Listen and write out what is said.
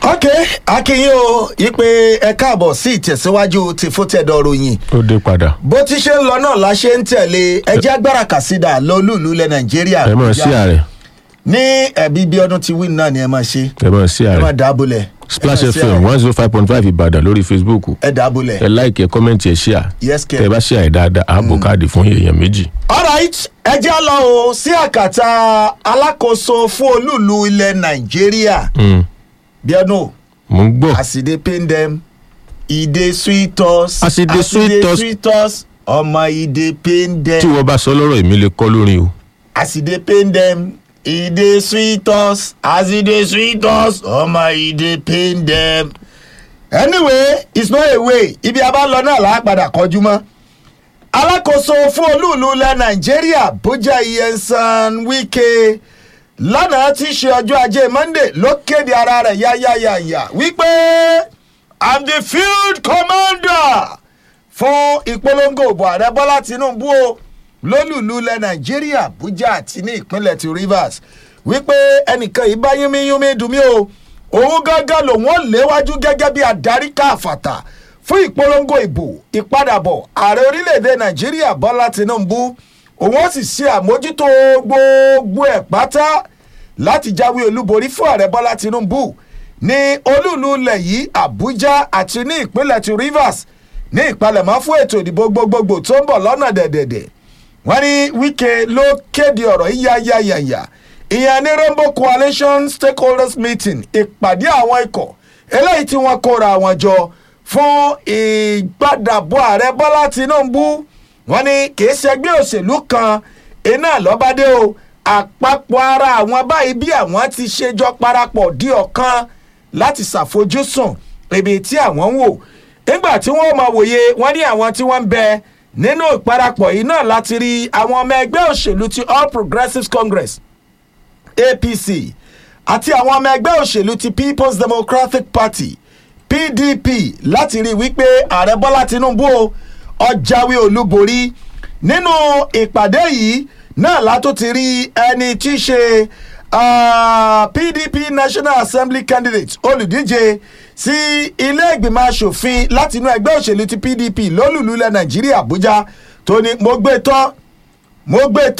ok akínyìn o ipe ẹ káàbọ̀ sí ìtẹ̀síwájú ti fótẹ́dọ̀ ròyìn ó dé padà bó ti ṣe ń lọ náà la ṣe ń tẹ̀lé ẹjẹ́ agbára kàsídà lọ́lùlù ilẹ̀ nàìjíríà ẹ mọ̀ sí ààrẹ ní ẹ̀bí bí ọdún ti win náà ni ẹ máa ṣe ẹ mọ̀ sí ẹ máa ààrẹ dábòlẹ̀ splash ẹ máa sí fm ààrẹ. one zero five point five ìbàdàn lórí facebook ẹ dábòlẹ̀ ẹ láìkì ẹ kọ́mẹ̀ntì ẹ ṣíà yes tẹ ẹ kẹ. bá ṣíà ẹ dáadáa ààbò káàdì fún èèyàn méjì. alright ẹ jẹ́ lọ o sí àkàtà alákòóso fún olúùlú ilẹ̀ nàìjíríà Mm, bíọ́nù mo ń gbọ́ as e dey pain dem e dey sweet us As e dey sweet us. sweet us ọmọ e dey pain tí dem wọ́n bá sọ lọ́rọ̀ èmi lè kọ́ lórin o. as e dey pain dem e dey sweet us as e dey sweet us ọmọ e dey pain dem. anyway it's not a way ibi a bá lọ náà là á padà kọjú mọ́ alákòóso fún olúùlú ilẹ̀ nàìjíríà bójá iyensan wike lánàá tí í ṣe ọjọ́ ajé monday ló kéde ara rẹ̀ yáyáyáyá wípé i'm the field commander fún ìpolongo òbò ààrẹ bọ́lá tinubu o lólùlú ilẹ̀ nàìjíríà abuja àti ní ìpínlẹ̀ ti rivers wípé ẹnìkan yìí bá yúnmíyúnmí dùn mí o òun gángan lòun ò léwájú gẹ́gẹ́ bí adarí káfàtà fún ìpolongo ìbò ìpadàbọ̀ ààrẹ orílẹ̀-èdè nàìjíríà bọ́lá tinubu òun ó sì ṣe àmójútó gbogbo ẹ̀ pátá láti jáwé olúborí fún ààrẹ bọ́lá tinubu ní olúùlú ilẹ̀ yìí àbújá àti ní ìpínlẹ̀ ti rivers ní ìpalẹ̀mọ́ fún ètò ìdìbò gbogbogbò tó ń bọ̀ lọ́nà dẹ̀dẹ̀dẹ̀ wọ́n ní wike ló kéde ọ̀rọ̀ yíyáyáyáyá ìyẹn ní rainbow coalition stakeholders meeting ìpàdé àwọn ikọ̀ eléyìí tí wọ́n kóra wọn jọ fún ìgbàdàbọ̀ ààrẹ bọ́lá tinubu wọ́n ní kìí ṣẹgbẹ́ òṣèlú kan iná lọ́bàdé o àpapọ̀ ara àwọn báyìí bí àwọn ti ṣe jọ parapọ̀ di ọ̀kan láti ṣàfojúsùn ibi tí àwọn ń wò nígbà tí wọ́n máa wòye wọ́n ní àwọn tí wọ́n ń bẹ nínú ìparapọ̀ yìí náà láti rí àwọn ọmọ ẹgbẹ́ òṣèlú ti all progressives congress apc àti àwọn ọmọ ẹgbẹ́ òṣèlú ti people's democratic party pdp láti rí i wípé ààrẹ bọ́lá tinubu o ọjàwé olúborí nínú ìpàdé yìí náà látó ti rí ẹni tí í ṣe ah, pdp national assembly candidate olùdíje sí ilé ìgbìmọ̀ asòfin láti inú ẹgbẹ́ òṣèlú ti pdp lólùlú ilẹ̀ nàìjíríà àbújá tó ní mo gbé tán mo gbé tán.